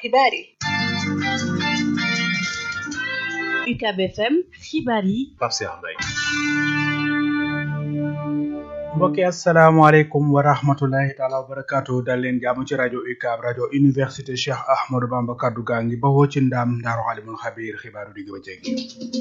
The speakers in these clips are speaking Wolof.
xibaar yi UCAB FM xibaar yi Pape Cheikh Mbaye mbokki asalaamaaleykum wa rahmatulahi taala wa barakaatu dal leen jàmm ci rajo UCAB rajo université Cheikh Ahmadou Bamba kaddu gaa ngi bawoo ci ndaam ndaaru alimul xabiir xibaaru digg ba jéggi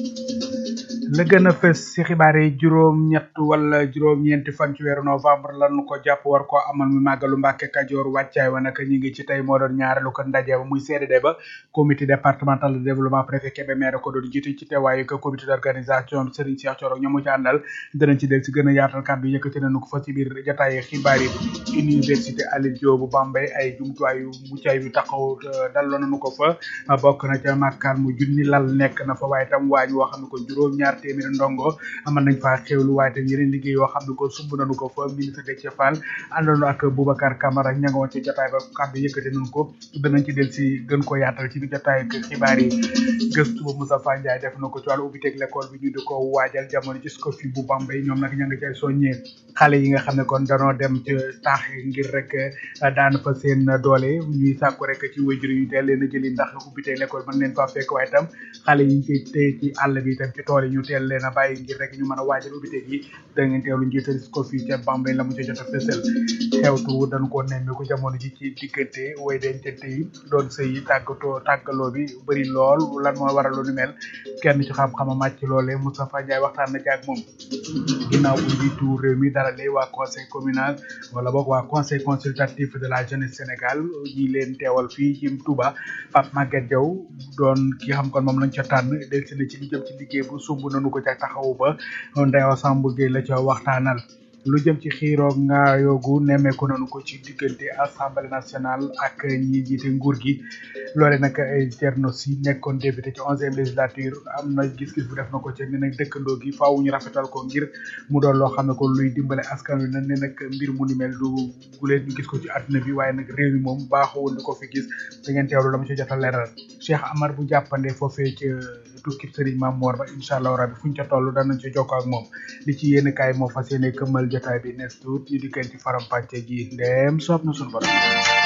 la gën a fës ci xibaar yi juróom-ñett wala juróom-ñeenti fan ci weeru novembre lan ko jàpp war koo amal mi màggalu Mbàkke Kajoor wàccaay wa naka ñi ngi ci tey moo doon ñaareelu ko ndaje ba muy CDD ba comité départemental de développement préfet Kébémer ko doon jiite ci teewaayu ko comité d'organisation bi Serigne Cheikh Thioro ñoomu ci àndal danañ ci del ci gën a yaatal kàddu yëkkati nañu ko fa ci biir jotaay xibaar yi université Alioune Diop bu Bambey ay jumtuwaay yu muccaay yu taxaw dalloo nañu ko fa bokk na ca màkkaan mu junni lal nekk na fa waaye tam waañ woo xam ne ko juróom-ñaar téeméeri ndongo amal nañ faa xéwlu waaye tam yeneen liggéey yoo xam ne ko sumb nañu ko fa ministre Déthié Fall àndoon ak Boubacar Camara ña nga woon ci jotaay ba kàddu yëkkati nañu ko danañ ci del si gën ko yaatal ci biir jotaay ak xibaar yi gëstu ba Moustapha Ndiaye def na ko ci wàllu ubbiteeg l'école bi ñu di ko waajal jamono ci Scofi bu Bambey ñoom nag ña nga cay soññee xale yi nga xam ne kon danoo dem ci taax ngir rek daan fa seen doole ñuy sàkku rek ci wéjur yu teel leen a jëli ndax ubbiteeg l'école mën leen faa fekk waaye tam xale yi ñu koy téye ci àll bi itam ci tool yi ñu teel leen a bàyyi ngir rek ñu mën a waajal ubbiteeg yi da ngeen teewlu njiital Scofi ca Bambey la mu ca jot a fësal xewtu dañu ko nemmeeku jamono ji ci diggante way dencante yi doon sëy yi tàggatoo tàggaloo bi bëri lool lan moo waral lu ni mel kenn ci xam-xama màcc loole Moustapha Ndiaye waxtaan na ci ak moom ginnaaw bu njiitu réew mi dalalee waa conseil communal wala boog waa conseil consultatif de la jeunesse Sénégal ñi leen teewal fii ci Touba Pape Maguette Diaw doon ki xam kon moom lañ ca tànn delsi na ci li jëm ci liggéey bu sumb nañu ko ca taxawu ba Ndeyo Samb Gueye la ca waxtaanal lu jëm ci xiiroo nga yoogu nemmeeku nañu ko ci diggante assemblée nationale ak ñi jiite nguur gi loole nag ay Thierno Sy nekkoon député ci onzième législature am na gis-gis bu def na ko ci ne nag dëkkandoo gi faaw ñu rafetal ko ngir mu doon loo xam ne ko luy dimbale askan wi na ne nag mbir mu ni mel du guleen ñu gis ko ci àdduna bi waaye nag réew mi moom baaxoon di ko fi gis da ngeen teewlu la ma ci jot a leeral Cheikh Amar bu jàppande foofee ca tukkib Serigne Mame Mor ba incha allah rabbi fuñ ca toll danañ ci jokkoo ak moom li ci yéen kaay moo fas yéene këmmal jotaay bi nes tuut ñu dikkeen ci faram pàcce gi ndeem soob na suñu borom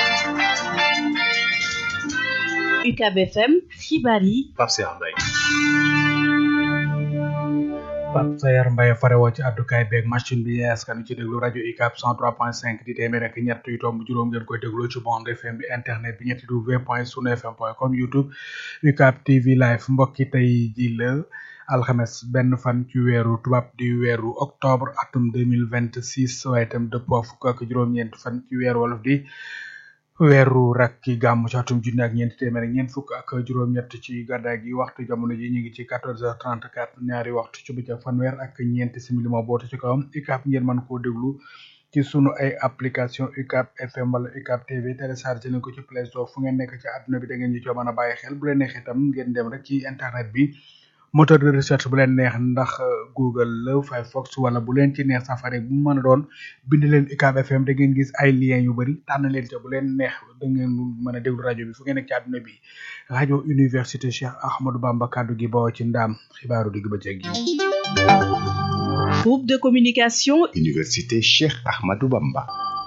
UCAB FM xibaar yi Pape Cheikh Mbaye Pape Sayar Mbaye farewoo ci àddukaay beeg machine bi askan ci déglu rajo UCAB 103.5 di téeméer ak ñett yu tomb juróom ngeen koy déglu ci bande FM bi internet bi ñetti w point sunu fm point com youtube UCAB TV live mbokki tey ji la alxames benn fan ci weeru tubaab di weeru octobre atum 2026 waaye itam dëppoo fukk ak juróom-ñeent fan ci weeru wolof di weeru rakki gàmmu ci atum junni ak ñeenti téeméer ak ñeent fukk ak juróom-ñett ci gàddaay gi waxtu jamono ji ñu ngi ci 14h34 ñaari waxtu ci bëccëg fanweer ak ñeenti simili moo boote ci kawam UCAB ngeen mën koo déglu ci sunu ay application UCAB FM wala UCAB TV téléchargé nañ ko ci Play Store fu ngeen nekk ci àdduna bi da ngeen ñu coo mën a bàyyi xel bu leen neexee itam ngeen dem rek ci internet bi moteur de recherche bu leen neex ndax Google la Firefox wala bu leen ci neex Safari bu mu mën a doon bind leen UCAB FM da ngeen gis ay liens yu bëri tànn leen ca bu leen neex da ngeen mën a déglu rajo bi fu ngeen nekk ci àdduna bi rajo université Cheikh Ahmadou Bamba kaddu gi bawoo ci ndaam xibaaru digg bëccëg gi. groupe de communication université Cheikh Ahmadou Bamba.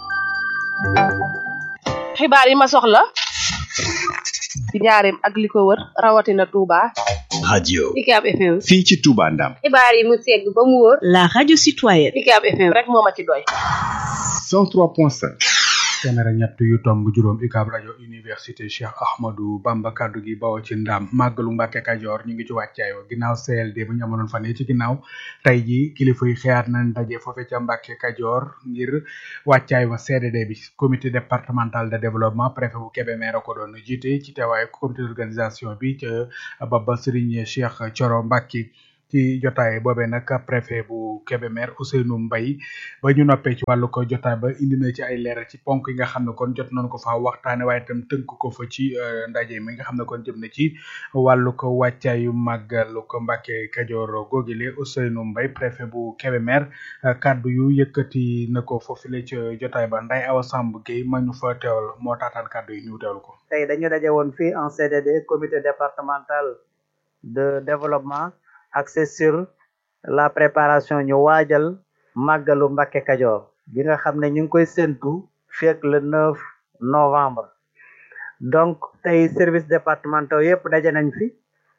xibaar yi ma soxla ci njaareem ak li ko wër rawatina Touba. radio UCAB FM. fii ci Touba Ndam. xibaar yi mu segg ba mu wóor. la radio citoyenne UCAB FM rek moo ma ci doy. 103.5. téeméer ak ñett yu tomb juróom UCAB rajo université Cheikh Ahmadou Bamba kaddu gi bawoo ci ndam màggalu Mbàkke Kajoor ñu ngi ci wàccaay wa ginnaaw CLD bu ñu amaloon fan yi ci ginnaaw tey ji kilifa yi xeyaat nañ daje foofe ca Mbàkke Kajoor ngir wàccaay wa CDD bi comité départemental de développement préfet bu Kébémer a ko doon jiite ci teewaayu comité d'organisation bi ca Baba Serigne Cheikh Thioro Mbacke ci jotaay boobee nag préfet bu Kébémer Ousseynou Mbaye ba ñu noppee ci wàllu ko jotaay ba indi na ci ay leeral ci ponk yi nga xam ne kon jot nañu ko faa waxtaane waaye itam tënk ko fa ci ndaje mi nga xam ne kon jëm na ci wàllu ko wàccaayu màggalu ko Mbàkke Kajoor googile Ousseynou Mbaye préfet bu Kébémer kaddu yu yëkkati na ko foofule ci jotaay ba Nday Awa Samb Gueye ma ñu fa teewal moo taataan kaddu yi ñu teewal ko tey dañu daje woon fii en CDD comité départemental de développement axé sur la préparation ñu waajal màggalu Mbàkke Kajoor bi nga xam ne ñu ngi koy séntu fekk le 9 novembre donc tey services départementaux yëpp daje nañ fi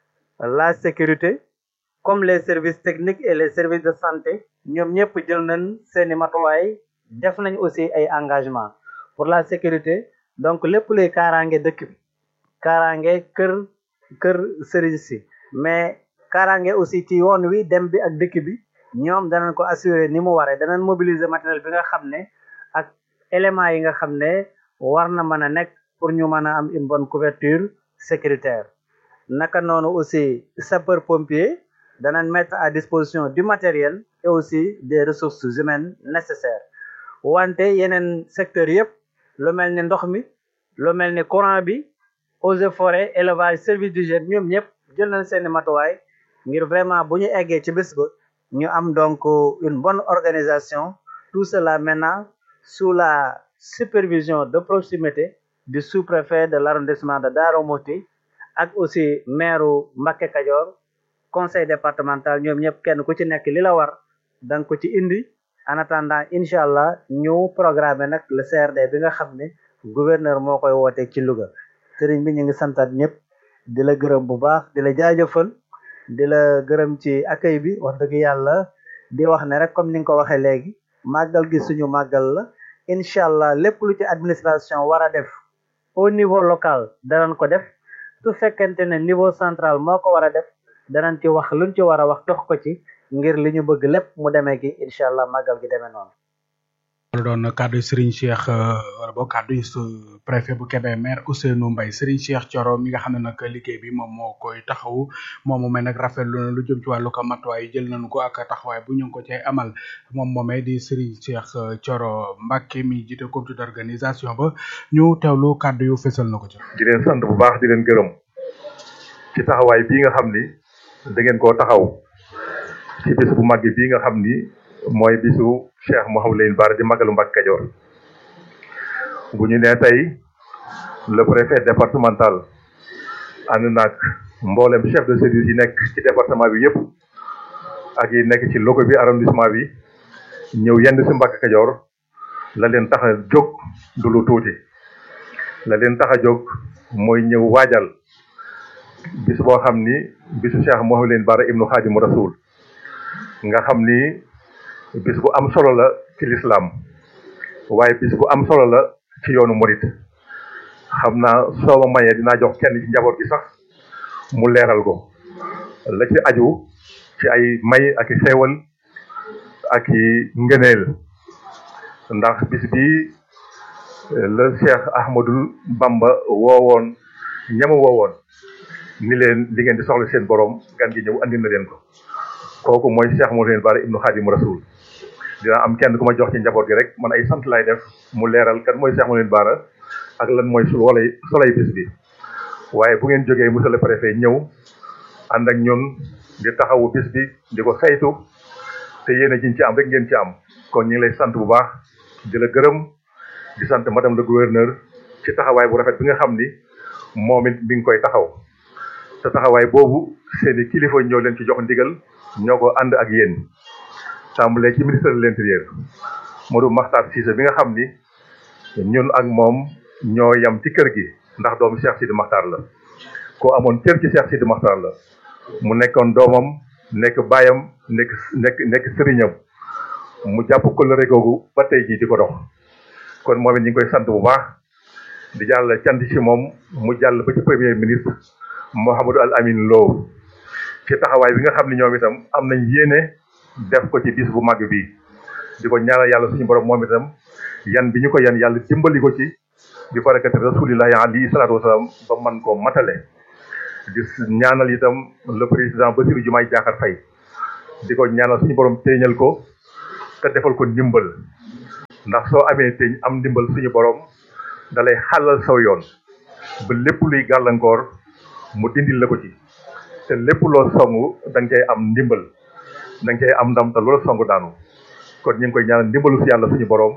la sécurité comme les services techniques et les services de santé ñoom ñëpp jël nañ seeni matuwaay def nañ aussi ay engagement pour la sécurité donc lépp luy kaaraange dëkk bi kaaraange kër kër sëriñ si mais kaaraange aussi ci yoon wi dem bi ak dëkk bi ñoom danañ ko assurer ni mu waree danañ mobiliser matériel bi nga xam ne ak éléments yi nga xam ne war na mën a nekk pour ñu mën a am une bonne couverture sécuritaire naka noonu aussi sapeur pompier danañ mettre à disposition du matériel et aussi des ressources humaines nécessaires wante yeneen secteurs yëpp lu mel ni ndox mi lu mel ni courant bi eaux et forêt élevage service d'hygiène ñoom ñëpp jël nañ seeni matuwaay ngir vraiment bu ñu eggee ci bés ba ñu am donc une bonne organisation tout cela maintenant sous la supervision de proximité du sous-préfet de l'arrondissement de Darou Mouhty ak aussi maire Mbacké Kadior conseil départemental ñoom ñëpp kenn ku ci nekk li la war danga ko ci indi en attendant incha allah ñu programmer nag le CRD bi nga xam ne gouverneur moo koy woote ci Louga sëriñ bi ñu ngi santaat ñëpp di la gërëm bu baax di la jaajëfal di la gërëm ci accueil bi wax dëgg yàlla di wax ne rek comme ni nga ko waxee léegi màggal gi suñu màggal la incha allah lépp lu ci administration war a def au niveau local danañ ko def su fekkente ne niveau central moo ko war a def danañ ci wax luñ ci war a wax dox ko ci ngir li ñu bëgg lépp mu demee gi incha allah màggal gi demee noonu. loolu doon kàddu Serigne Cheikh wala boog kàddu préfet bu Kébémer Ousseynou Mbaye Serigne Cheikh Thioro mi nga xam ne nag liggéey bi moom moo koy taxawu moom moomee nag rafetlu na lu jëm ci wàllu ko matuwaay jël nañu ko ak taxawaay bu ñu ngi ko cay amal moom moomee di Serigne Cheikh Thioro Mbacké mi jiite comité d'organisation ba ñu teewlu kàddu yu fésal na ko ci. di leen sant bu baax di leen gërëm ci taxawaay bii nga xam ni da ngeen koo taxaw ci bis bu màgg bii nga xam ni. mooy bisu Cheikh Mouhamadou Lamine Bara di magalu Mbacké Kadior bu ñu nee tey le préfet départemental ànd naag mboolem chef de service yi nekk ci département bi yëpp ak yi nekk ci loco bi arrondissement bi ñëw yenn si Mbacké Kadior la leen tax a jóg du lu tuuti la leen tax a jóg mooy ñëw waajal bis boo xam ni bisu Cheikh Mouhamadou Lamine Bara ibnu Khadimu Rasoul nga xam ni bis bu am solo la ci lislaam waaye bis bu am solo la ci yoonu murit xam naa soo ma mayee dinaa jox kenn ci njaboot gi sax mu leeral ko la ci aju ci ay may ak i xeewal ak i ngëneel ndax bis bi la Cheikh Ahmadul Bamba woowoon ñama woowoon ni leen li ngeen di soxla seen borom gan gi ñëw andi na leen ko kooku mooy Cheikh Mouhamadou Lamine Bara ibnu Khadimu Rasoul dina am kenn ku ma jox ci njaboot gi rek man ay sant lay def mu leeral kan mooy Cheikh Mouhamadou Lamine Bara ak lan mooy sul wala solay bis bi waaye bu ngeen jógee monsieur le préfet ñëw ànd ak ñun di taxawu bis bi di ko saytu te yéen a jiñ ci am rek ngeen ci am kon ñu ngi lay sant bu baax di la gërëm di sant madame le gouverneur ci taxawaay bu rafet bi nga xam ni moom it mi ngi koy taxaw te taxawaay boobu seeni kilifa ñoo leen ci jox ndigal ñoo ko ànd ak yéen tàmbalee ci ministre de l'intérieur Modou Makhtar Cissé bi nga xam ni ñun ak moom ñoo yam ci kër gi ndax doomu Cheikh Sidi Makhtar la ko amoon cër ci Cheikh Sidi Makhtar la mu nekkoon doomam nekk baayam nekk nekk nekk sëriñam mu jàpp kóllëre googu ba tey jii di ko dox kon moom it ñu ngi koy sant bu baax di jàll cant ci moom mu jàll ba ci premier ministre Mouhamadou Al Amin Lo ci taxawaay bi nga xam ne ñoom itam am nañ yéene def ko ci bis bu màgg bi di ko ñaanal yàlla suñu borom moom itam yan bi ñu ko yan yàlla dimbali ko ci bi barakati rasulillahi alayhi salaatu wasalaam ba man koo matale di ñaanal itam le président Bassirou Diomaye Diakhar Faye di ko ñaanal suñu borom téeñal ko te defal ko ndimbal ndax soo amee téeñ am ndimbal suñu borom dalay xàllal saw yoon ba lépp luy gàllankoor mu dindil la ko ci te lépp loo songu da nga cay am ndimbal da nga cay am ndam te loola songu daanu kon ñu ngi koy ñaanal ndimbalu si yàlla suñu borom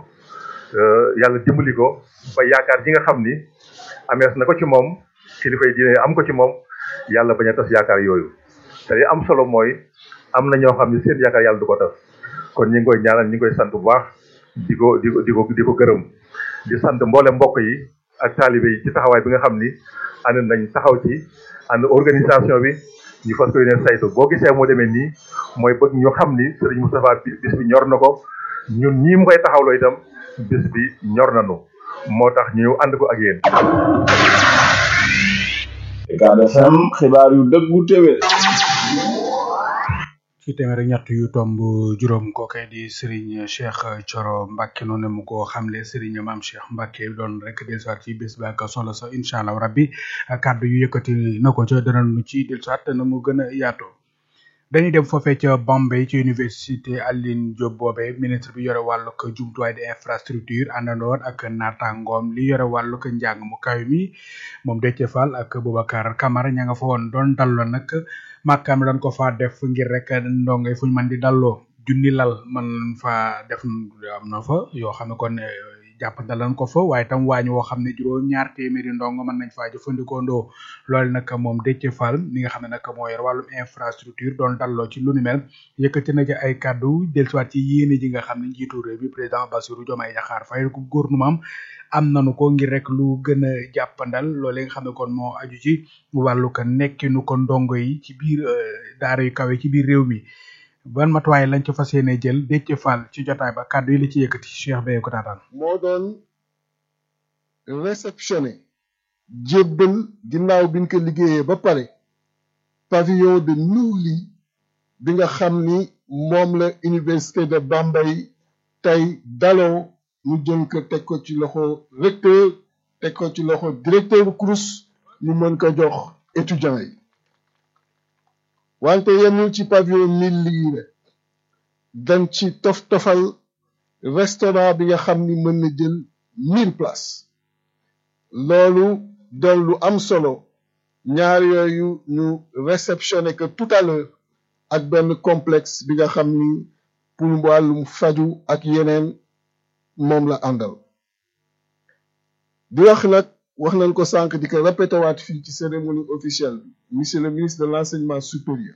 yàlla dimbali ko ba yaakaar ji nga xam ni amees na ko ci moom kilifa yi diine am ko ci moom yàlla bañ a tas yaakaar yooyu te li am solo mooy am na ñoo xam ne seen yaakaar yàlla du ko tas kon ñu ngi koy ñaanal ñu ngi koy sant bu baax di ko di ko di ko di ko gërëm di sant mboole mbokk yi ak taalibe yi ci taxawaay bi nga xam ni ànd nañ taxaw ci ànd organisation bi ñu fas ko yéene saytu boo gisee moo demee nii mooy bëgg ñu xam ni Serigne Moustapha bi bis bi ñor na ko ñun ñii mu koy taxawloo itam bis bi ñor nañu moo tax ñu ànd ko ak yéen. Ucab FM xibaar yu dëggu téwé ci téeméer ak ñett yu tomb juróom kookee di Serigne Cheikh Thioro Mbacke noonu mu ko xamle Serigne Mame Cheikh Mbacke doon rek dellusiwaat ci bés bi ak solo sa incha allah rabbi kàddu yu yëkkati na ko ca danañu ci dellusiwaat na mu gën a yaatoo. dañuy dem foofee ca Bambey ci université Alioune Diop boobee ministre bi yore wàllug jumtuwaay di infrastructure àndandoon ak naataangoom li yore wàllug njàng mu kaw mi moom Déthié Fall ak Boubacar Camara ña nga fa woon doon dalloo nag màkkaam dañ ko fa def ngir rek ndongo yi fu ñu mën di dalloo junni lal man fa def am na fa yoo xam ne kon jàpp dalan ko fa waaye tam waañ woo xam ne juróom ñaar téeméeri ndongo mën nañ faa jëfandikoo ndoo loolu nag moom Déthié Fall mi nga xam ne nag moo yor wàllum infrastructure doon dalloo ci lu ni mel yëkkati na ci ay kàddu dellusiwaat ci yéene ji nga xam ne njiitu réew mi président Bassirou Diomaye Diakhar Faye ko gouvernement am nañu ko ngir rek lu gën a jàppandal loolu nga xam ne kon moo aju ci wàllu ko nekkinu ko ndongo yi ci biir daara yu kawe ci biir réew mi ban matuwaay lañ ci fas yéene jël Déthié Fall ci jotaay ba kàddu yi la ci yëkkati Cheikh Beye ko taataan moo doon réceptionné jébbal ginnaaw biñ ko liggéeyee ba pare pavillon de Nouly bi nga xam ni moom la université de Bambey tey daloo ñu jël ko teg ko ci loxo recteur teg ko ci loxo directeur CROUS ñu mën ko jox étudiants yi wante yemul ci pavillon mille lii rek dañ ci tof tofal restaurant bi nga xam ni mën na jël mille places loolu doon lu am solo ñaar yooyu ñu réceptionné que tout à l'heure ak benn complexe bi nga xam ni pour wàllum faju ak yeneen moom la àndal di wax nag wax nañ ko sànq di ko répété waat fii ci cérémonie officielle bi monsieur le ministre de l'enseignement supérieur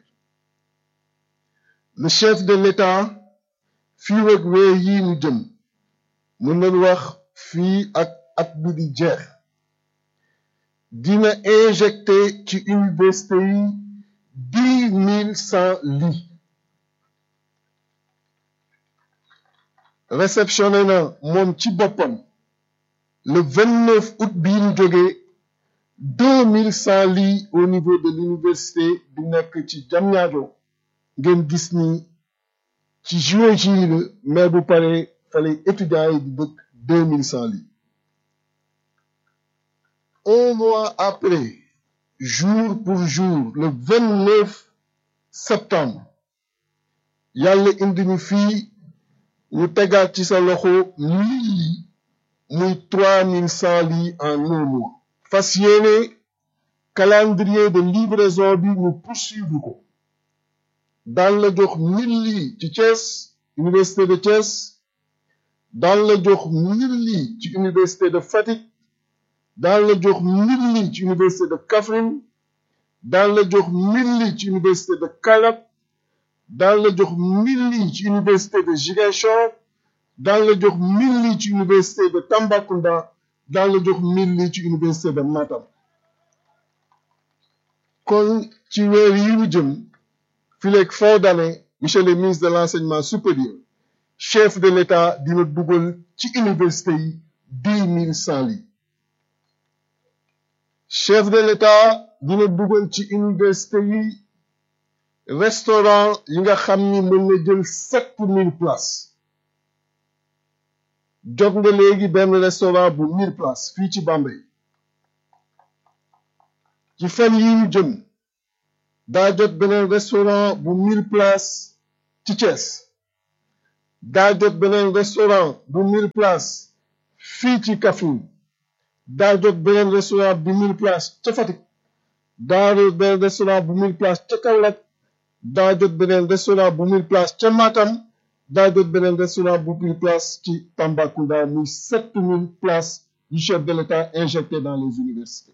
le chef de l'État fii ak weer yii ñu jëm mën nañ wax fii ak at bi di jeex dina injecté ci université yi dix mille cent lits réceptionné na moom ci boppam le vingt neuf août bii ñu jógee deux mille cent lits au niveau de l'université bi nekk ci Diamniadio ngeen gis ni ci juin ji la mais bu paree fale étudiants yi di dëkk deux mille cent lits un mois après jour pour jour le vingt neuf septembre yàlla indi ñu fii ñu tegaat ci sa loxo mille lits muy trois mille cent lits en un mois fas yéene calendrier de livraison bi ñu poursuivre ko daan la jox mille lits ci Thiès université de Thiès daan la jox mille lits ci université de Fatick daan la jox mille lits ci université de Kaffrine daan la jox mille lits ci université de Kaolack daan la jox mille lits ci université de Ziguinchor daan la jox mille lits ci université de Tambacounda daan la jox mille lits ci université de Matam kon ci weer yi ñu jëm fileeg fin d'année monsieur le ministre de l'enseignement supérieur chef de l'État dina dugal ci université yi dix mille cent lits chef de l'État dina dugal ci université yi restaurant yi nga xam ni mën na jël sept mille places jot nga léegi benn restaurant bu mille places fii ci Bambey ci fan yi ñu jëm daa jot beneen restaurant bu mille places ci Thiès daa jot beneen restaurant bu mille places fii ci Kaffrine daa jot beneen restaurant bu mille places ca Fatick daa jot beneen restaurant bu mille places ca Kaolack daa jot beneen restaurant bu mille places ca Matam daa jot beneen restaurant bu mille places ci Tambacounda muy sept mille places yu chef de l'État injecté dans les universités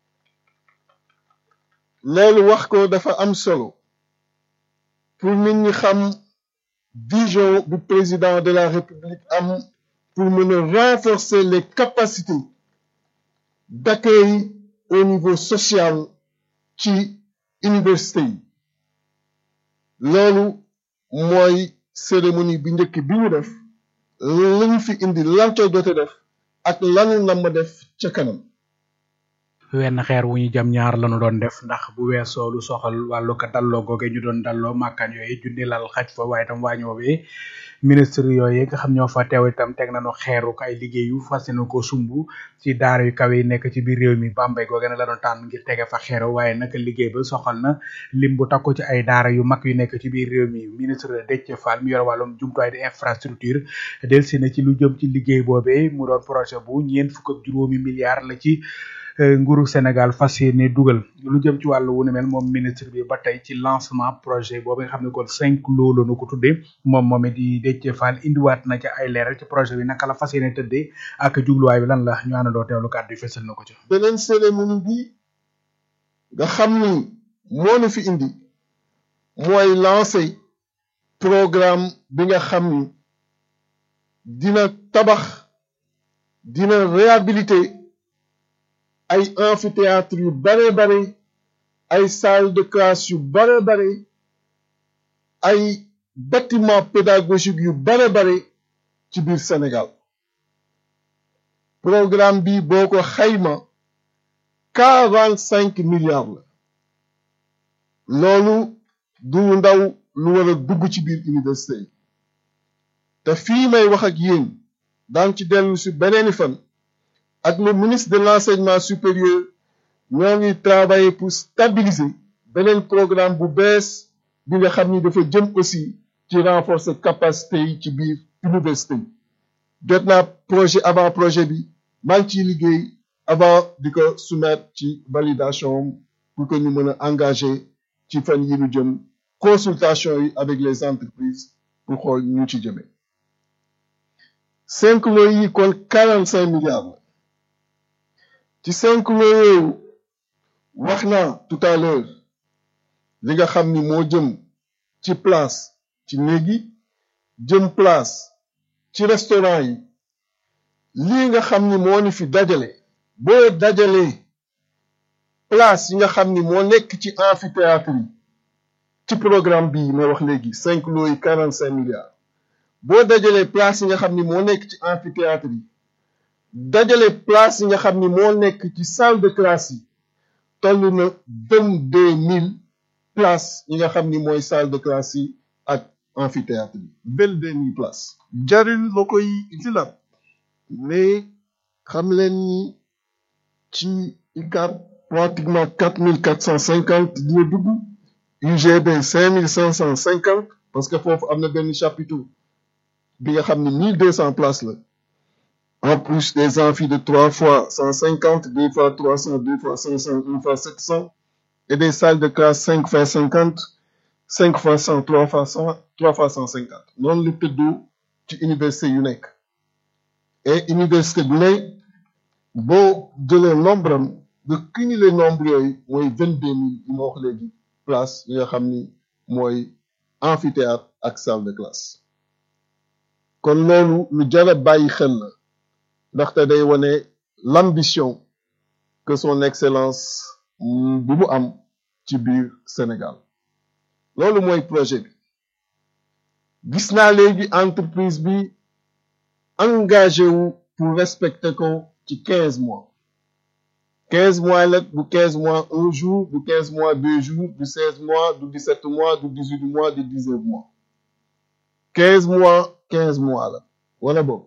loolu wax ko dafa am solo pour nit ñi xam vision bu président de la République am pour mën a renforcer les capacités d'accueil au niveau social ci université yi loolu mooy cérémonie bi njëkk bi ñu def lu ñu fi indi lan ca jote def ak lanu nam ma def ca kanam wenn xeer wu ñu jam ñaar lañu doon def ndax bu weesoo lu soxal wàllu ko dalloo googe ñu doon dalloo màkkaan yooyu junni lal xaj fa waaye itam waañoo bi ministre yooyu nga xam ñoo fa teew itam teg nañu xeeru ay liggéey yu fas yéene ko sumb ci daara yu kawe yi nekk ci biir réew mi Bambey googe na la doon tànn ngir tege fa xeeru waaye nag liggéey ba soxal na lim bu takku ci ay daara yu mag yu nekk ci biir réew mi ministre Déthié Fall mi yor wàllum jumtuwaay di infrastructure delsi na ci lu jëm ci liggéey boobee mu doon projet bu ñeent fukk ak juróomi milliards la ci nguuru Sénégal fas yéene dugal lu jëm ci wàllu wu ne mel moom ministre bi ba tey ci lancement projet boobu nga xam ne kon cinq loolu la ko tuddee moom moom it di Déthié Fall indiwaat na ca ay leeral ci projet bi naka la fas yéene tëddee ak jubluwaay bi lan la ñu àndandoo teewlu kàddu yi fesal na ko ci. beneen cérémonie bi nga xam ni moo na fi indi mooy lancé programme bi nga xam ni dina tabax dina réhabiliter ay amphithéâtre yu bare bare ay salle de classe yu bare bare ay bâtiment pédagogique yu bare bare ci biir Sénégal programme bi boo ko xayma quarante cinq milliards la loolu du ndaw lu war a dugg ci biir université yi te fii may wax ak yéen daan ci dellu si beneeni fan ak le ministre de l'enseignement supérieur ñoo ngi travailler pour stabiliser beneen programme bu bees bi nga xam ni dafa jëm aussi ci renforcer capacité yi ci biir université yi jot naa projet avant projet bi maa ngi ciy liggéey avant di ko soumettre ci validation pour que ñu mën a engager ci fan yi ñu jëm consultation yi avec les entreprises pour xool ñu ci jëmee cinq lots yi kon quarante cinq milliards la ci cinq lots yooyu wax naa tout à l'heure li nga xam ni moo jëm ci place ci néegi jëm place ci restaurant yi lii nga xam ni moo ni fi dajale boo dajalee place yi nga xam ni moo nekk ci amphithéâtre yi ci programme bii may wax léegi cinq lots yi quarante cinq milliards boo dajalee place yi nga xam ni moo nekk ci amphithéâtre yi dajale place yi nga xam ni moo nekk ci salle de classe yi toll na vingt deux mille places yi nga xam ni mooy salle de classe yi ak amphithéâtre yi vingt deux mille places jarul ma koy utilat mais xam leen ni ci UCAB pratiquement quatre mille quatre cent cinquante dina dugg UGB cinq mille cinq cent cinquante parce que foofu am na benn chapiteau bi nga xam ni mille deux cent places la en plus des amphis de trois fois cent cinquante deux fois trois cents deux fois cinq cents une fois sept cents et des salles de classe cinq fois cinquante cinq fois cent trois fois cent trois fois cent cinquante noonu la tëddoo ci université yu nekk et université bu ne boo jëlee nombre am nga cumuler nombre yooyu mooy vingt deux mille yi ma wax léegi place yi nga xam ni mooy amphithéâtre ak salle de classe kon loolu lu jar a bàyyi xel la ndaxte day wane l'ambition que son excellence bi mu am ci biir Sénégal loolu mooy projet bi gis naa léegi entreprise bi engagé wu pour respecter ko ci quinze mois quinze mois la bu quinze mois un jour bu quinze mois deux jours du seize mois du dix-sept mois du dix-huit mois du dix-neuf mois quinze mois quinze mois la wala boobu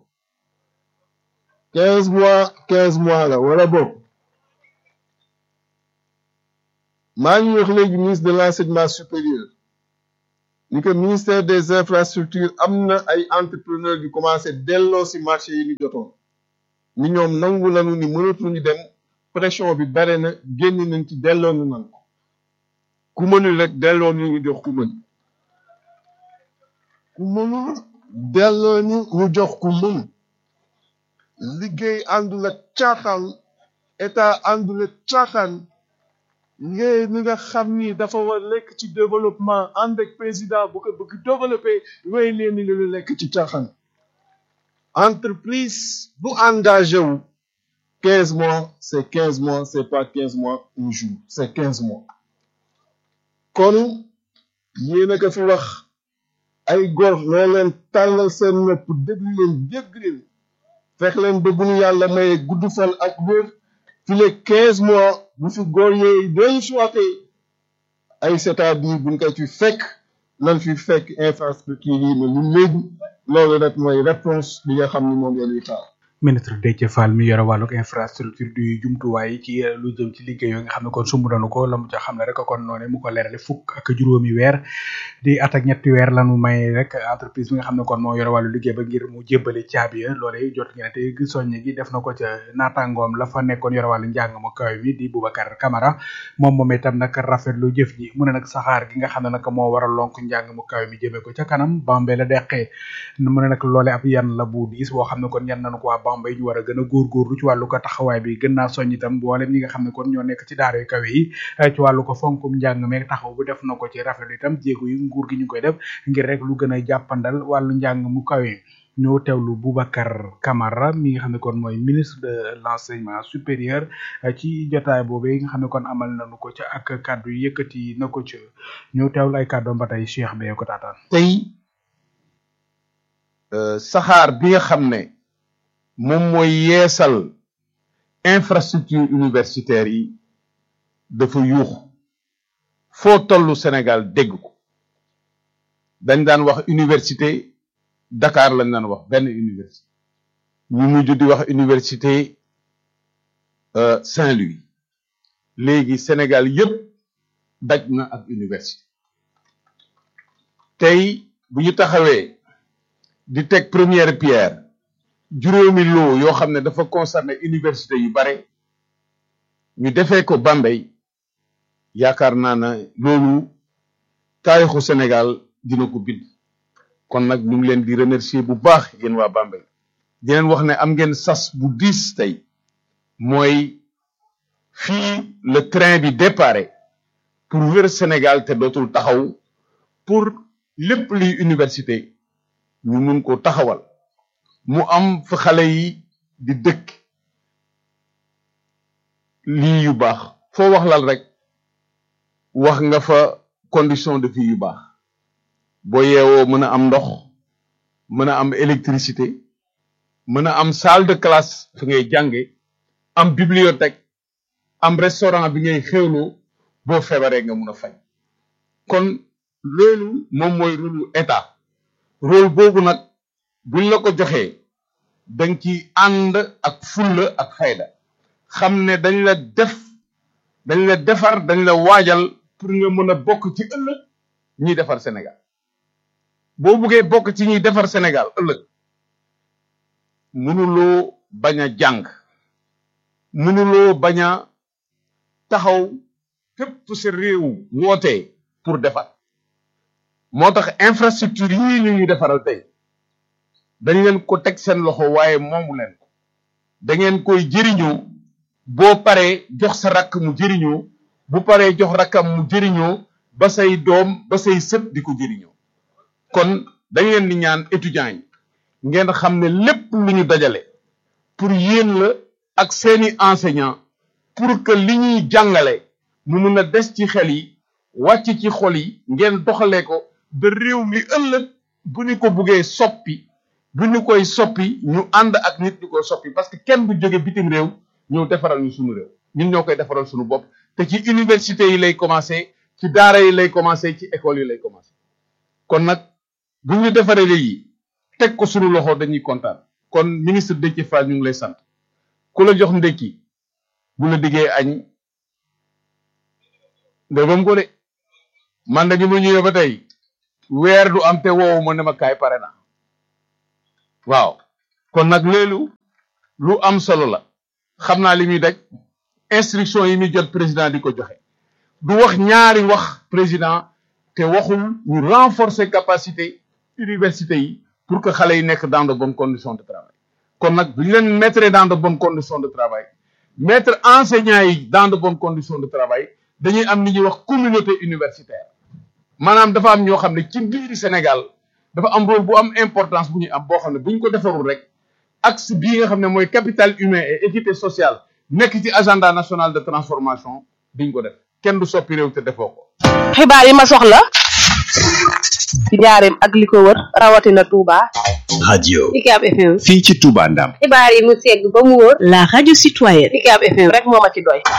quinze mois quinze mois la wala boobu maa ngi wax léegi ministre de l'enseignement supérieur ni que ministère des infrastructures am na ay entrepreneurs yu commencé delloo si marché yi ñu jotoon ni ñoom nangu nañu ni mënatuñu dem pression bi bare na génn nañ ci delloo ñu nan ko ku mënul rek delloo ñu ñu jox ku mën ku mënul delloo ñu ñu jox ku mën liggéey àndul ak caaxaan état àndul ak caaxaan ngay ni nga xam ni dafa war lekk ci développement ànd ak président bu ko bëgg développé way leen ni lu lekk ci caaxaan entreprise bu engagé wu quinze mois c'est quinze mois c'est pas quinze mois un jour c'est quinze mois kon yéen a ko fi wax ay góor noo leen tàllal seen nopp déglu leen dégg leen fex leen ba bu ñu yàlla maye gudd fan ak wér fi les quinze mois bu fi góor yooyu dellu soité ay c'est-à-dire buñ ko ci fekk lan fi fekk infrastructure yi ne lu léegi loolu rek mooy réponse bi nga xam ni moom ngeen di xaar ministre Déthié Fall mi yore wàllug infrastructure du jumtuwaay ci lu jëm ci liggéey yoo nga xam ne kon sumb nañu ko la mu ca xam ne rek kon noonu mu ko leerale fukk ak juróomi weer di at ak ñetti weer lanu may rek entreprise bi nga xam ne kon moo yore wàllu liggéey ba ngir mu jébbali caabi ya loole jot ngeen te soññe gi def na ko ca naataangoom la fa nekkoon yore wàllu njàng mu kaw mi di Boubacar Camara moom moom itam nag rafetlu jëf ji mu ne nag saxaar gi nga xam ne nag moo war a lonk njàng mu kaw mi jëmee ko ca kanam Bambey la deqee mu ne nag loole ab yan la bu diis boo xam ne kon yan nañu ko waa Bambey ñu war a gën a góorgóorlu ci wàllu ko taxawaay bi gën naa soññ itam mboolem ñi nga xam ne kon ñoo nekk ci daara yu kawe yi ci wàllu ko fonkum njàng meeg taxaw bu def na ko ci rafetlu itam jéego yi nguur gi ñu koy def ngir rek lu gën a jàppandal wàllu njàng mu kawe ñoo teewlu Boubacar Camara mi nga xam ne kon mooy ministre de l'enseignement supérieur ci jotaay boobu yi nga xam ne kon amal nañu ko ca ak kàddu yëkkati na ko ca ñoo teewlu ay kàddoom ba tey Cheikh Beye ko taataan tey saxaar bi nga xam ne moom mooy yeesal infrastructure universitaire yi dafa yuux foo tollu Sénégal dégg ko dañ daan wax université Dakar lañ daan wax benn université ñu mujj di wax université Saint-Louis léegi Sénégal yépp daj na ak université tey bu ñu taxawee di teg première pierre juróomi loo yoo xam ne dafa concerné université yu bare ñu defee ko Bambey yaakaar naa ne loolu taarixu Sénégal dina ko bind kon nag ñu ngi leen di remercier bu baax yéen waa Bambey di leen wax ne am ngeen sas bu diis tey mooy fii le train bi déparé pour wër Sénégal te dootul taxaw pour lépp luy université ñu mun ko taxawal mu am fa xale yi di dëkk lii yu baax foo wax lal rek wax nga fa condition de vie yu baax boo yeewoo mën a am ndox mën a am électricité mën a am salle de classe fi ngay jànge am bibliothèque am restaurant bi ngay xewloo boo feebaree nga mun a faj kon loolu moom mooy rôle état rôle boobu nag buñ la ko joxee dañ ci ànd ak fulla ak fayda xam ne dañ la def dañ la defar dañ la waajal pour nga mën a bokk ci ëllëg ñiy defar Sénégal boo buggee bokk ci ñuy defar Sénégal ëllëg mënuloo bañ a jàng mënuloo bañ a taxaw fépp sa réew wootee pour defar moo tax infrastructure yii ñu ñu defaral tey dañ leen ko teg seen loxo waaye moomu leen ko da ngeen koy jëriñoo boo paree jox sa rakk mu jëriñoo bu paree jox rakkam mu jëriñoo ba say doom ba say sët di ko jëriñoo kon dañ leen di ñaan étudiants yi ngeen xam ne lépp lu ñu dajale pour yéen la ak seeni enseignants pour que li ñuy jàngale mu mun a des ci xel yi wàcc ci xol yi ngeen doxalee ko ba réew mi ëllëg bu ñu ko buggee soppi bu ñu koy soppi ñu ànd ak nit ñu koy soppi parce que kenn du jóge bitim réew ñëw defaral ñu suñu réew ñun ñoo koy defaral suñu bopp te ci université yi lay commencé ci daara yi lay commencé ci école yi lay commencé kon nag bu ñu defaree léegi teg ko suñu loxo dañuy kontaan kon ministre Déthié Fall ñu ngi lay sant ku la jox ndékki bu la diggee añ ndegam ko de man de bi ma ñëwee ba tey weer du am te woowu ma ne ma kaay pare na waaw kon nag loolu lu am solo la xam naa li muy daj instruction yi muy jot président di ko joxe du wax ñaari wax président te waxul ñu renforcer capacité université yi pour que xale yi nekk dans de bonnes conditions de travail kon nag bu ñu leen mettre dans de bonnes conditions de travail mettre enseignants yi dans de bonnes conditions de travail dañuy am li ñuy wax communauté universitaire maanaam dafa am ñoo xam ne ci biir Sénégal dafa am rôle bu am importance bu ñuy am boo xam ne bu ñu ko defarul rek axe bii nga xam ne mooy capital humain et équité sociale nekk ci agenda national de transformation duñ ko def kenn du soppi réew te defoo ko xibaar yi ma soxla ci njaareem ak li ko wër rawatina Touba. radio UCAB FM. fii ci Touba Ndam xibaar yi mu segg ba mu wóor. la radio citoyenne. UCAB FM rek moo ma ci doy.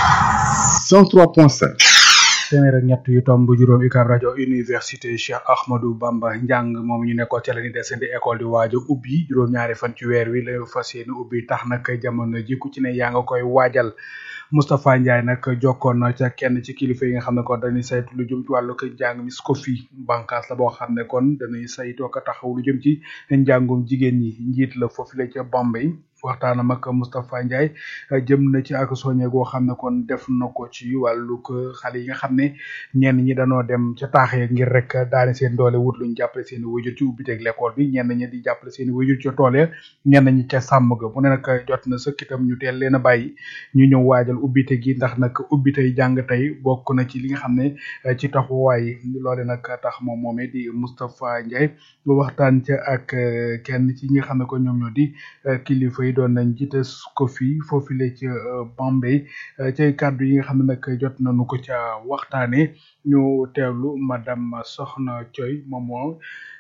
103.5 téeméer ak ñett yu tomb juróom UCAB rajo université Cheikh Ahmadou Bamba njàng moom ñu nekkoon ca la ni desandi école di waaj a ubbi juróom-ñaari fan ci weer wi la fas yéene ubbi tax nag jamono ji ku ci ne yaa nga koy waajal Moustapha Ndiaye nag jokkoon na ca kenn ci kilifa yi nga xam ne kon dañuy saytu lu jëm ci wàllu ko njàng mi SCOFI bànqaas la boo xam ne kon dañuy saytoo ko taxaw lu jëm ci njàngum jigéen ñi njiit la foofu la ca Bombay waxtaanam ak Moustapha Ndiaye jëm na ci ak soñe goo xam ne kon def na ko ci wàllu ko xale yi nga xam ne ñenn ñi dañoo dem ca taax ya ngir rek daane seen doole wut luñ jàppale seen i wajur ci ubbiteeg l'école bi ñenn ñi di jàppale seen i wajur ca tool ya ñenn ñi ca sàmm ga mu ne nag jot na sëkk itam ñu teel leen a bàyyi ñu ñëw waajal ubbite gi ndax nag ubbitey jàng tey bokk na ci li nga xam ne ci taxawaay loole nag tax moom moomee di Moustapha Ndiaye waxtaan ca ak kenn ci ñi nga xam ne ko ñoom ñoo di kilifa yi doon nañ jiite ko fii foofu la ca Bombay cay kàddu yi nga xam ne nag jot nañu ko ca waxtaanee ñu teewlu madame Soxna Thioy moom moo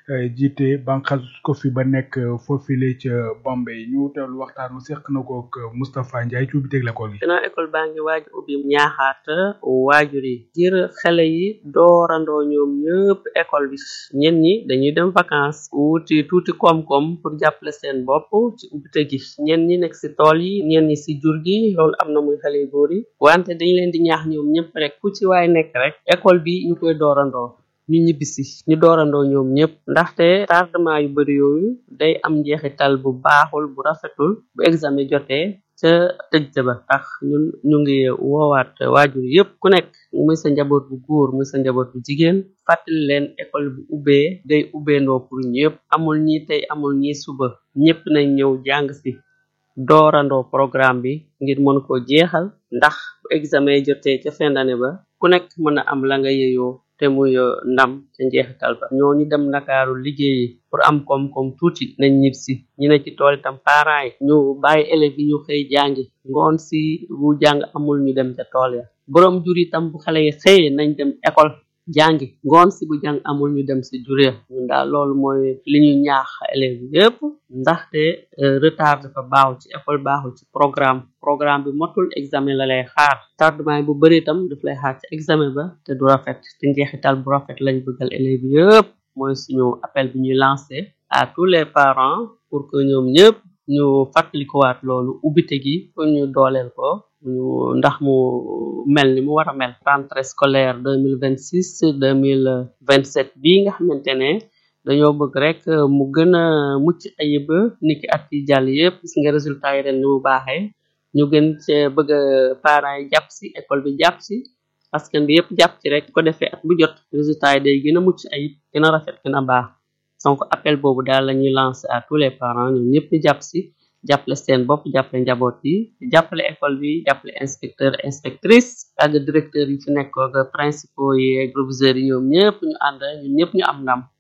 jiite banqal ko fi ba nekk foofu la ca Bombay ñu teewlu waxtaan mu seq na ko ak Moustapha Ndiaye ci ubbi teg l'école gi. ginnaaw école baa ngi waaj ubbi ñaaxaat waajur yi ngir xale yi doorandoo ñoom ñëpp école bi ñen ñi dañuy dem vacances wuti tuuti koom-koom pour jàppale seen bopp ci ubbite gi ñen ñi nekk si tool yi ñen ñi si jur gi loolu am na muy xale yu góor yi wante dañ leen di ñaax ñoom ñëpp rek ku ci waay nekk rek école bi ñu koy doorandoo ñu ñibbisi ñu doorandoo ñoom ñëpp ndaxte tardement yu bari yooyu day am njeexital bu baaxul bu rafetul bu examen jotee ca tëj ba tax ñun ñu ngi woowaat waajur yëpp ku nekk muy sa njaboot bu góor muy sa njaboot bu jigéen fàttali leen école bu ubbee day ubbeendoo pour ñëpp amul ñi tey amul ñi suba ñëpp nañ ñëw jàng si doorandoo programme bi ngir mën koo jeexal ndax bu examen jotee ca fin d'année ba ku nekk mën a am la nga yeyoo te muy ndam ca njeexital ba ñooñu dem ndakaaru liggéeyi pour am koom-koom tuuti nañ ñib si ñu ne ci tool itam parents yi ñu bàyyi élèves yi ñu xëy jàngi ngoon si bu jàng amul ñu dem ca tool ya borom jur itam bu xale yi xëyee nañ dem école jàngi ngoon si bu jàng amul ñu dem si juree ñun daal loolu mooy li ñu ñaax élèves yëpp ndaxte retard dafa baaxul ci école baaxul ci programme programme bi motul examen la lay xaar tardement yi bu bëri itam daf lay xaar ci examen ba te du rafet te njeexital bu rafet lañ bëggal élèves yëpp mooy suñu appel bi ñuy lancé à tous les parents pour que ñoom ñëpp ñu fàttalikuwaat loolu ubbite gi pour ñu dooleel ko ñu ndax mu mel ni mu war a mel rentrée scolaire deux mille vingt six deux mille vingt sept bii nga xamante ne dañoo bëgg rek mu gën a mucc ayib niki at yi jàll yëpp gis nga résultat yi ren ni mu baaxee ñu gën cee bëgg parents yi jàpp si école bi jàpp si askan bi yëpp jàpp ci rek ko defee at bu jot résultat yi day gën a mucc ayib gën a rafet gën a baax donc appel boobu daal la ñuy lancer à tous les parents ñoom ñëpp ñu jàpp si jàppale seen bopp jàppale njaboot yi jàppale école bi jàppale inspecteur inspectrice ak directeur yi fi nekk ak principaux yi proviseurs yi ñoom ñëpp ñu ànd ñun ñëpp ñu am ndam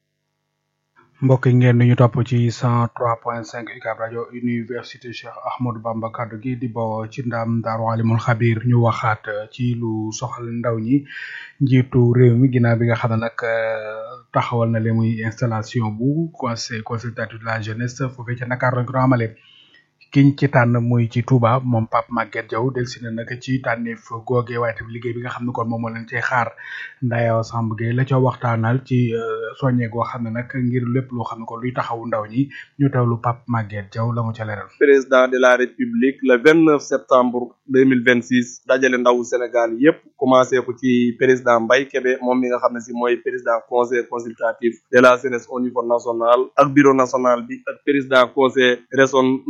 mbokk yi ngeen ñu topp ci 103.5 UCAB rajo université Cheikh Ahmadou Bamba kaddu gi di bawoo ci ndam Daaru Alimul Xabir ñu waxaat ci lu soxal ndaw ñi njiitu réew mi ginnaaw bi nga xam ne nag taxawal na le muy installation bu conseil consultatif de la jeunesse foofee ca Dakar lañ ko doon amale kiñ ci tànn muy ci Touba moom Pape Maguette Diaw delsi na nag ci tànneef googee waaye tamit liggéey bi nga xam ne kon moom moo leen cee xaar Ndayaw Samb Gueye la ca waxtaanal ci soññee goo xam ne nag ngir lépp loo xam ne kon luy taxawu ndaw ñi ñu teewlu Pape Maguette Diaw la mu ca leeral. président de la république le 29 septembre 2026 dajale ndawu Sénégal yépp commencé ko ci président Mbaye Kébé moom mi nga xam ne si mooy président conseil consultatif de la jeunesse au niveau national ak bureau national bi ak président conseil régionaux yi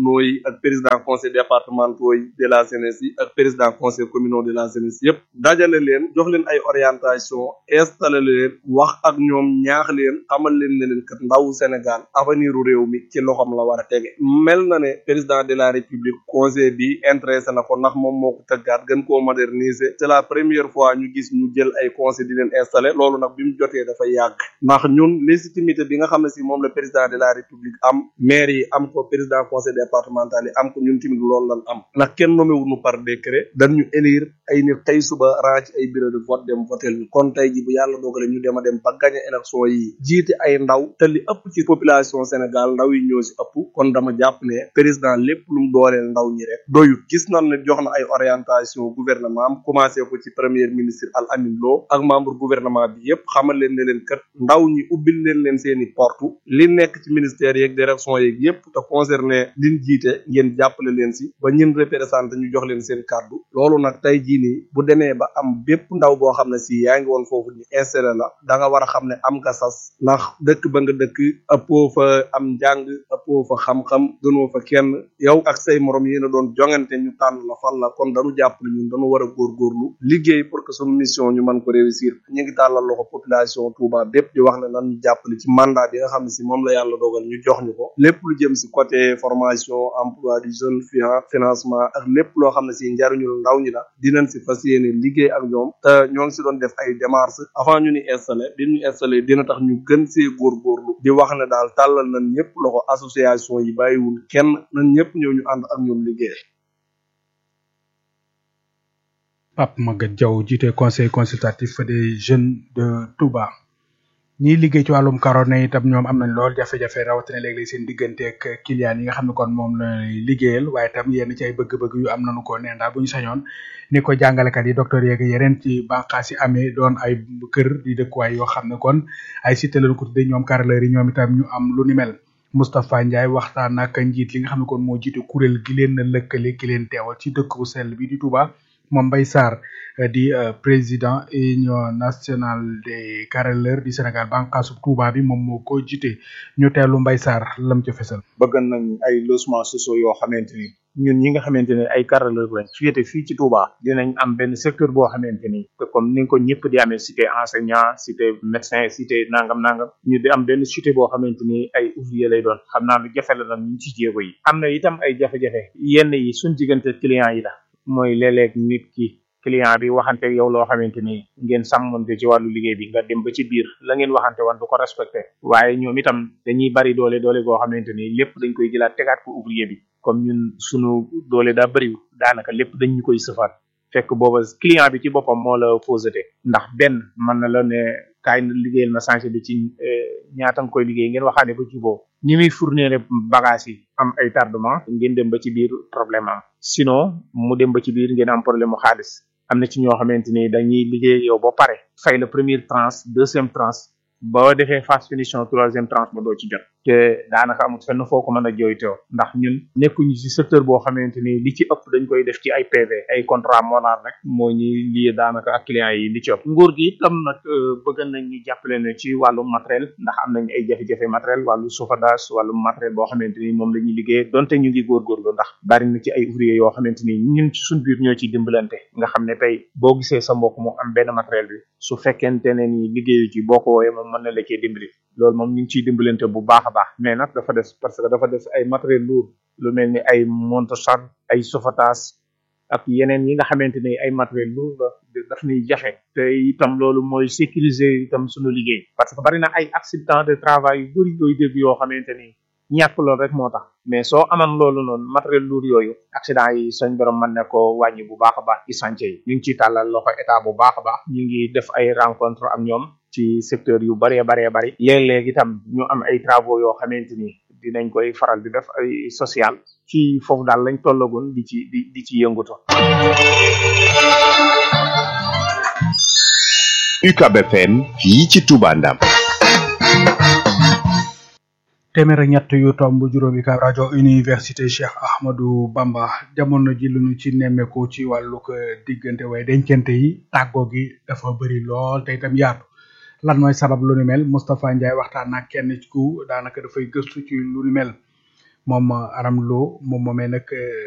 ak président conseil départementaux yi de la jeunesse yi ak président conseil communaux de la jeunesse yëpp dajale leen jox leen ay orientation installé leen wax ak ñoom ñaax leen xamal leen ne leen kat ndawu Sénégal avenir u réew mi ci loxoom la war a tege mel na ne président de la république conseil bi intéressé na ko ndax moom moo ko tëggaat gën koo moderniser c'est la première fois ñu gis ñu jël ay conseil di leen installé loolu nag bi mu jotee dafa yàgg ndax ñun légitimité bi nga xam ne si moom la président de la république am maire yi am ko président conseil départemental yi am ko ñun tamit loolu lan am ndax kenn nommé wuñu par décret dañu élire ay nit tey suba raa ci ay bureau de vote dem votel ñu kon tey ji bu yàlla dogale ñu dem a dem ba gagné élection yi jiite ay ndaw te li ëpp ci population Sénégal ndaw yi ñoo si ëpp kon dama jàpp ne président lépp lu mu dooleel ndaw ñi rek doyut gis nañ ne jox na ay orientation gouvernement am commencé ko ci premier ministre Al Amin Lo ak membre gouvernement bi yépp xamal leen ne leen kat ndaw ñi ubbil leen leen seeni portu li nekk ci ministère yeeg direction yeeg yépp te concerné liñ jiite ngeen jàppale leen si ba ñin représenté ñu jox leen seen kàddu loolu nag tey jii nii bu demee ba am bépp ndaw boo xam ne si yaa ngi woon foofu ñu installé la da nga war a xam ne am nga sas ndax dëkk ba nga dëkk ëppoo fa am njàng ëppoo fa xam-xam gënoo fa kenn yow ak say morom yéen a doon jongante ñu tànn la fal la kon dañu jàpp ne ñun dañu war a góorgóorlu liggéey pour que suñu mission ñu mën ko réussir ñu ngi tàllal loxo population Touba bépp di wax ne nan ñu jàppale ci mandat bi nga xam ne si moom la yàlla dogal ñu jox ñu ko lépp lu jëm si côté formation emploi du jeune financement ak lépp loo xam ne si njariñul ndaw ñi la dinañ si fas yéene liggéey ak ñoom te ñoo ngi si doon def ay démarches avant ñu ni installé bi ñu installé dina tax ñu gën see góorgóorlu di wax ne daal tàllal nañ ñëpp loxo association yi bàyyiwul kenn nañ ñëpp ñëw ñu ànd ak ñoom liggéey Pape Maguette Diaw jiite conseil consultatif des jeunes de Touba ñiy liggéey ci wàllum karone itam ñoom am nañ lool jafe-jafe rawatina léeg-léeg seen diggante ak client yi nga xam ne kon moom lay liggéeyal waaye itam yenn ci ay bëgg-bëgg yu am nañu ko nee daal bu ñu sañoon ni ko jàngalekat yi docteur yeeg yeneen ci bànqaas yi amee doon ay kër di dëkkuwaay yoo xam ne kon ay cité lañu ko tuddee ñoom carreleurs yi ñoom itam ñu am lu ni mel Moustapha Ndiaye waxtaan ak njiit li nga xam ne kon moo jiite kuréel gi leen lëkkale ki leen teewal ci dëkk bu sell bi di Touba moom Mbaye Sarr di président union nationale des carreleurs du Sénégal bànqaasu Touba bi moom moo ko jiite ñu teelu Mbaye Sarr lam ca fesal bëgg nañ ay logements sociaux yoo xamante ni ñun ñi nga xamante ne ay carreleurs lañ féete fii ci Touba dinañ am benn secteur boo xamante ni comme ni nga ko ñëpp di amee cité enseignant cité médecin cité nangam nangam ñu di am benn cité boo xamante ni ay ouvrier lay doon xam naa lu jafe la nag ñu ci jéego yi am na itam ay jafe-jafe yenn yi suñ diggante client yi la mooy léeg-léeg nit ki client bi waxante ak yow loo xamante ni ngeen sàmmante ci wàllu liggéey bi nga dem ba ci biir la ngeen waxante woon du ko respecté waaye ñoom itam dañuy bari doole doole goo xamante ni lépp dañ koy jëlaat tegaat ko ouvrier bi comme ñun sunu doole daa bëriw daanaka lépp dañ ñu koy sëfaat fekk booba client bi ci boppam moo la fausseté ndax benn mën na la ne kaay na liggéeyal ma changé bi ci ñaata nga koy liggéey ngeen waxaane ba juboo ni muy fournir bagage yi am ay tardement ngeen dem ba ci biir problème am sinon mu dem ba ci biir ngeen am problème mu xaalis am na ci ñoo xamante ni dañuy liggéey yow ba pare fay la première tranche deuxième tranche boo defee phase finition troisième tranche ba doo ci jot te daanaka amul fenn foo ko mën a jooytoo ndax ñun nekkuñu ci secteur boo xamante ni li ci ëpp dañ koy def ci ay PV ay contrat moral rek moo ñuy lii daanaka ak clients yi li ci ëpp nguur gi itam nag bëgg nañ ñu jàppale ne ci wàllu matériel ndax am nañ ay jafe-jafe matériel wàllu chauffage wàllu matériel boo xamante ni moom la ñuy liggéey donte ñu ngi góorgóorlu ndax bari na ci ay ouvrier yoo xamante ni ñun ci suñ biir ñoo ciy dimbalante nga xam ne tey boo gisee sa mbokk mu am benn matériel bi su fekkente ne ni liggéeyu ci boo ko wooyee moom mën na la cee dimbali loolu moom ñu ngi ciy dimbalante bu baax a baax mais nag dafa des parce que dafa des ay matériel lourd lu mel ni ay monte-chan ay sofatas ak yeneen yi nga xamante ni ay matériel lourd la daf ñuy jafe te itam loolu mooy sécuriser itam suñu liggéey parce que bari na ay accident de travail yu bëri yooyu dégg yoo xamante ni ñàkk loolu rek moo tax mais soo aman loolu noonu matériel lourd yooyu accident yi suñ borom mën na ko wàññi bu baax a baax ci chantier yi ñu ngi ciy tàllal loxo état bu baax a baax ñu ngi def ay rencontre ak ñoom ci secteur yu bëree baree bëri léeg-léeg itam ñu am ay travaux yoo xamante ni dinañ koy faral di def ay social ci foofu daal lañ tollagoon di ci di di ci yënguto UCAB FM fii ci Touba Ndam téeméer ak ñett yu tomb juróomi ka rajo université Cheikh Ahmadou Bamba jamono ji lu ñu ci nemmeeku ci wàllu ko diggante way dencante yi tàggoo gi dafa bëri lool te itam yaatu lan mooy sabab lu ni mel Moustapha Ndiaye waxtaan ak kenn ci ku daanaka dafay gëstu ci lu ni mel moom Aram Lo moom moomee nag